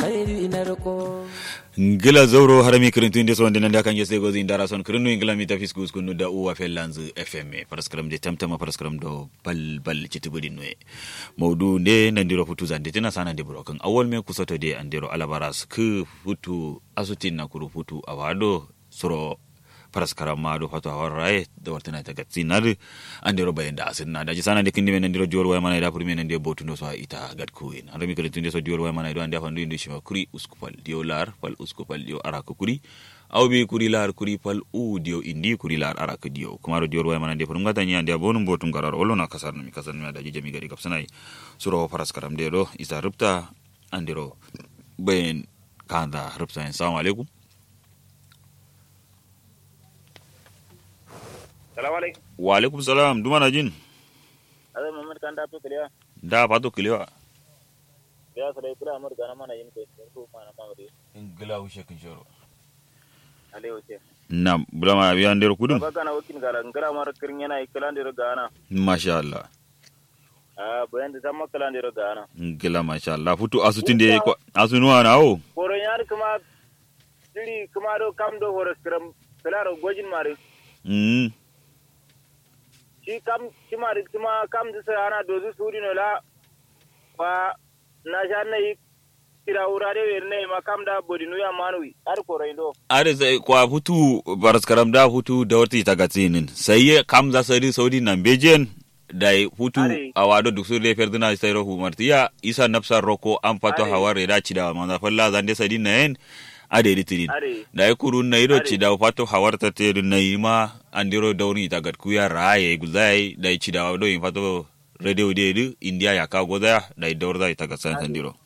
alkhairi na riko ngila zoro harami kirintu inde sonde nande kan yese gozi indara son kirinu ingila mi tafis gus kunu da uwa fellanz fm paraskram de tamtama paraskram do bal bal citibudi nwe mawdu nde nandiro futu zande tina sana de buro kan awol me kusoto de andiro alabaras ku futu asutin na kuru futu awado soro paraskara maɗo fato a warraye da wartana ta gatsinade andiro bayenda asinna daji sana de kindi men andiro diwol way mana ida pour men ande botundo so ita gat kuin andami kala tunde so diwol way mana do ande fandu indi shima kuri uskupal diyo lar pal uskupal diyo araka kuri aw bi kuri lar kuri pal u diyo indi kuri lar araka diyo kuma do diwol way mana ande pour ngata nyi ande bonum botum garar olona kasar mi kasar mi daji jami gari kapsanai suro paraskaram de do isa rupta andiro bayen kanda rupta assalamu alaikum salamu alaikum wa alaikum salam duma na jin ada mamad kan da to kiliya da pato kilewa ya sada kula amur gana mana yin ko ko mana mamadi ingila ushe kinshoro ale oce na bulama abiya ndero kudum baba kana wakin gara ngara mar kirin yana ikala ndiro gana masha Allah ah bayan da tamma kala ndiro gana ngila masha Allah futu asutinde ko asunuwa na o koro yar kuma diri kuma do kam do horas kiram kala gojin mare mm shi kam shi mare kuma kam da sai ana dozu suri no la fa na sha na yi kira urare wer ne ma kam da bodinu ya manui ar koro indo are sai kwa futu baraskaram da futu da wata ita gatsinin sai kam za sari saudi nan bejen da futu Are. a wado duk su lefer dina sai rohu martiya isa nafsar roko an fato Are. hawar da ci da manza falla zande sadi na yen ade ritinin are da ya kuru na ido Are. ci da fato hawar ta te na yi ma an diro dauni ita gat kuya raye guzai da ci da do in fato radio de du india ya ka goza da idor da ita gatsan san diro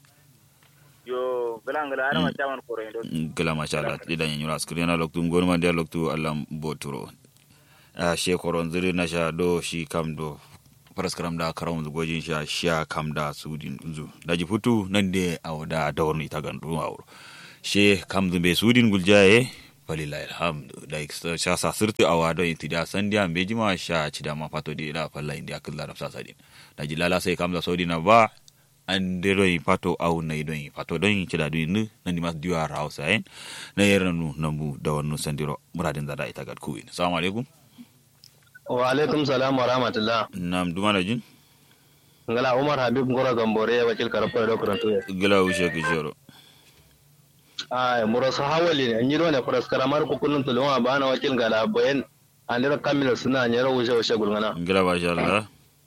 yo galangala ana ma chaman koro indo gala masha Allah ida yin yura skrin na loktu ngor ma dia loktu Allah boturo a she koron zuri na sha do shi kam do paraskaram da karam zu gojin sha sha kam da sudin zu daji futu nan de awda dawrni ta gandu awro she kam zu be sudin guljaye falilahi alhamdu da sha sa sirti awado intida sandia mbejima sha chida ma fato di da falla india killa rafsa sadin daji lala sai kam da saudi na ba an de ɗon fato aw nayi ɗon fato ɗon ceɗa ɗum nu nandi mas diwa hausa en na yerna nu nambu dawannu sandiro muradin zada ita gad kuwin salamu alaikum wa alaikum salam wa rahmatullah nam dumana jin ngala umar habib ngora gambore ya wakil karfa da kuranto ya gila ushe ki joro ay muro sa hawali ne nyiro ne kuras karamar ku kullun tulwa bana wakil ngala bayan andira kamila suna nyero wuce wuce gulngana gila ba sha Allah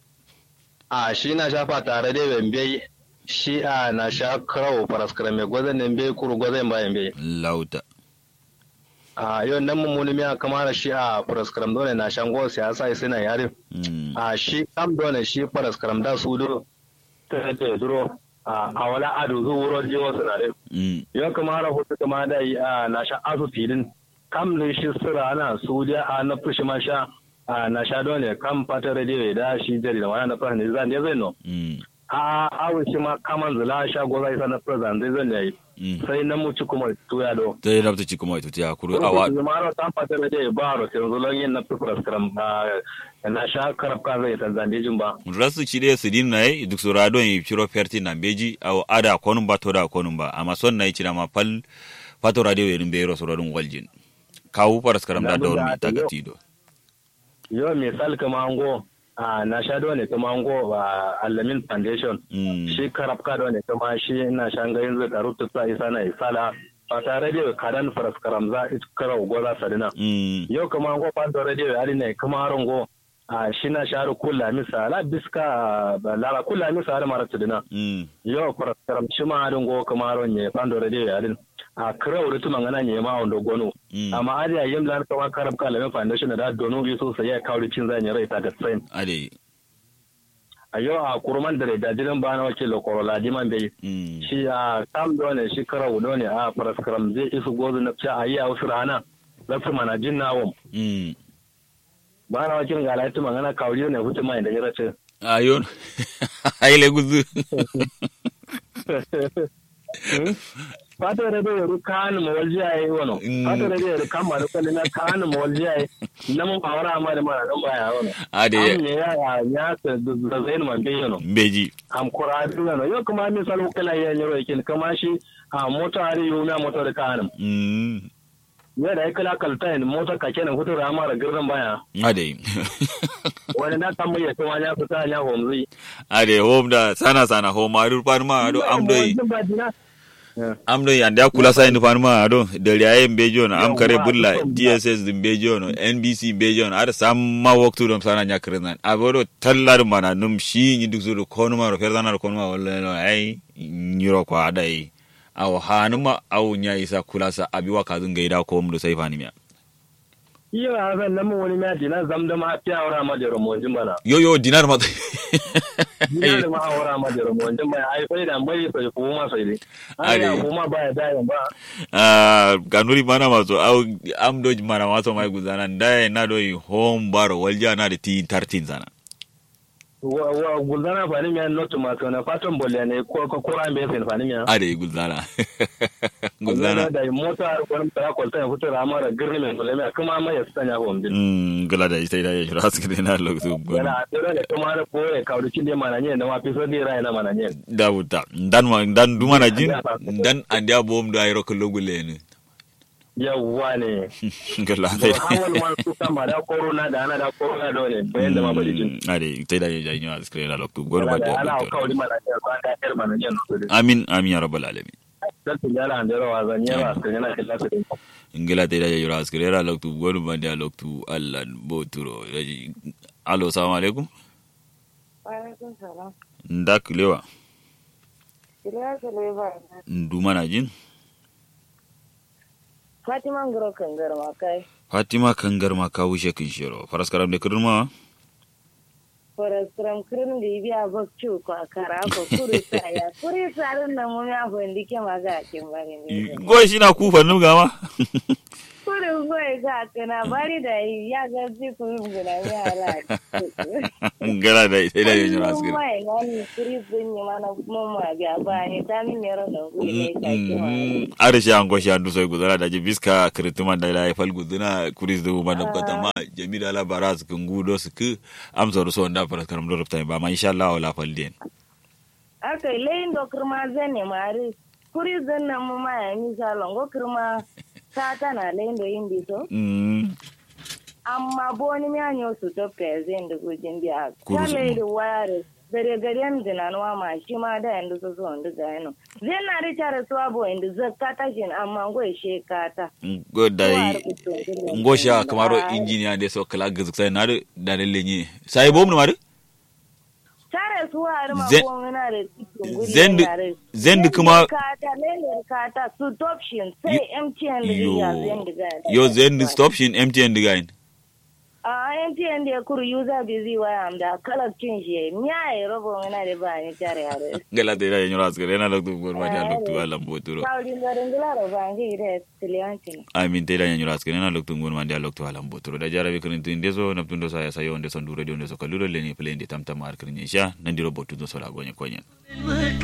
a shi na shafa tare da bembe shi a na sha krawo faras karame gwazan ne be kuru gwazan bayan be lauta a yau nan mun mulmi a kamar shi a faras karam dole na shan go siyasa sai na yarin Mm. a shi kam dole shi faras karam da su duro ta da duro a a wala adu zu wuro jiwo sinare Mm. yau kamar hutu kama da yi a na sha asu filin kam ne shi sira ana su da a na fushi ma sha a na sha dole kam fata rediyo da shi jari da wani na fara ne zan ne zai no Mm. a awon shi ma kaman zula sha goza isa na fara zai zan yayi Mm. sai na muci kuma tuya do ta yi rabta ci kuma ita ta kuru awa maro tan fata rediyo ba ro sai zulon yin na fara skram na sha karab ka zai tan zande jin ba rasu ci dai sidin na yi duk sura don yi ciro ferti na beji aw ada konum ba to da konum ba amma son na yi ci da ma fal fato radio yerin be ro sura dun waljin kawu paraskaram da dawr mi tagatido yau misal kama ango a na sha dole kama ango a alamin foundation Mm. shi karab ka dole kama shi ina shan gayin zai karu ta isa na isala ba tare da kadan faras karam za a kara goza sadina Mm. yau kama ango fanta radio ari ne kama arongo a shi na sharu kula misa la biska ba lara kula misa har mara tudina Mm. yau faras karam shi ma arongo kama aron ne fanta radio ari a kira wuri tuma ngana ne ma ondo gonu Mm. amma ari a yim lan kama karab ka alamin foundation da donu bi so sai ya kawo cin zan rai ta da tsayin ade a yau a kurman da da jiran ba na wakil korola diman bai Mm. shi a kam dole shi kara wudo ne a faraskaram zai isu gozu na fi a yi a wasu rana zafi mana jin nawon Mm. ba na wakil ga alaitu magana kawuri ne hutu mai da ya race ayon ayle guzu fata da da ru kan mo walji ai wono Mm. fata da da kan ma da kan na kan mo walji ai na mun fawara ma da ma da baya wono Ade. am ne ya ya ya ta da zain man be yono Mbeji. am kura duna no yo kuma mi salo kala ya nyoro yakin kama shi a mota ari yo na mota da kanam Mm. ya da kala kalta ne mota ka kenan hutu rama da girdan baya Ade. wani na kan mai kuma ya fita ya homzi Ade home da sana sana home adu panma adu amdoi. amdo yande akula sa indi fanuma ado deli aye mbejo no am kare Yawwa, bulla dukkan dss din mbejo no nbc mbejo no ada samma waktu dum sana nyakrenan abodo tallar mana num shi ni duk zuru konuma ro ferdana ro konuma wala no ay nyiro ko ada yi aw hanuma aw nya isa kula sa abi waka dun gaida ko mdo sai fanimiya iyo a zan nan wani ma dina zam da ma fiya wara ma da romonjin bana yo yo dinar ma dina da ma wara ma da romonjin bana ai sai da mai sai ko ma sai dai ai Ade. ya kuma ba ya da yan ba Ah, ganuri mana maso aw am do mana maso mai guzana ndai na do yi home baro walja na de ti tartin sana wa wa gulzana fa ni mi an notu ma to na fatan bolle ne ko ko kura be sai fa ni mi ade guzana guzana da mota ko ta ko ta fito da amara girni men bolle me kuma ma ya sanya ho mbi Mm, gala da ita da yashura su kene na lokacin gwani. yana tsere da kuma da ko ya kawo kin da mana ne na ma fi so dai rai na mana ne Da wuta. Dan ma dan duma na jin dan an dia bom da ayro ko logule ne. yawwa ne Gala da da. hawan ma su kama da corona da ana da corona dole bayan da ma bari jin Ade ita da ya janyo a screen na lokacin gwani ba da da. ana doktor. kawo di mana ne ba da yar mana ne no Amin amin ya rabbal alamin. da tun yara an da rawa zan yawa kan yana kallon su din Ingila ta da ya yura screen na lokacin gwani ba da lokacin Allah boturo. Alo assalamu alaikum. Wa'alaikun salam. Ndak lewa. Kila Sulaiman. Duma na jin. Fatima Ngoro Kangar ma kai. Fatima kangar ma ka wuce kin shiro. Faras karam da kudurma. Forestram kirin da biya bakci ko akara ko kuri saya. Kuri sarin da mun ya fundi ke maga kin bari ne. Goyi shi na kufa nuga ma. Kuri goyi ga kana bari da ya ga ji ku gina yara. Ngala da ita da ya yura screen. Mai ngani kuri sun yi mana mun ma biya ba ni ta min yaro da kuri ne ka ki ma. arishi an goshi an dusoi gudana da biska kirituman da la fal guduna kuris du man kota ma jamila la baraz kungu do sku am so so nda paras karam do rupta ba ma insha Allah wala fal den Aka layin da kurma zan ne mari. Kuri zan nan mu ma ya mi salon go kurma ta tana layin da yin biso. mm amma boni mi anyo su to pezin da gujin biya Kuru su- kale da ware gare gare mi dinanwa ma shi ma da yanzu su so ndu ga yano zai na ri tare su abo inda zakata shin amma go she kata go dai ngosha kamaro engineer de so kala gizuk sai na da le lenye sai bom no mari tare su har ma Zen- ko na da cikin guri Zendu- zendu kuma- kata lele kata su option sai MTN da yo ya zendu ga yo zen stop shin mtn digain a MTN da kuru user busy waya am da kalakcin shi miya ya robo na da ba ni tare yare ngala de ya nyura skere na loktu gor ma ja loktu ala mboturo Saudi ngaringila ro bangi ire tilianti. amin te da nyanyura skene na loktu ngon mande loktu ala mbotoro da jarabe kirin tin deso na tundo sa ya sayo onde son dure de onde so kaluro le ni plende tamtam ar kirin sha nandiro botu do so la gonye konyen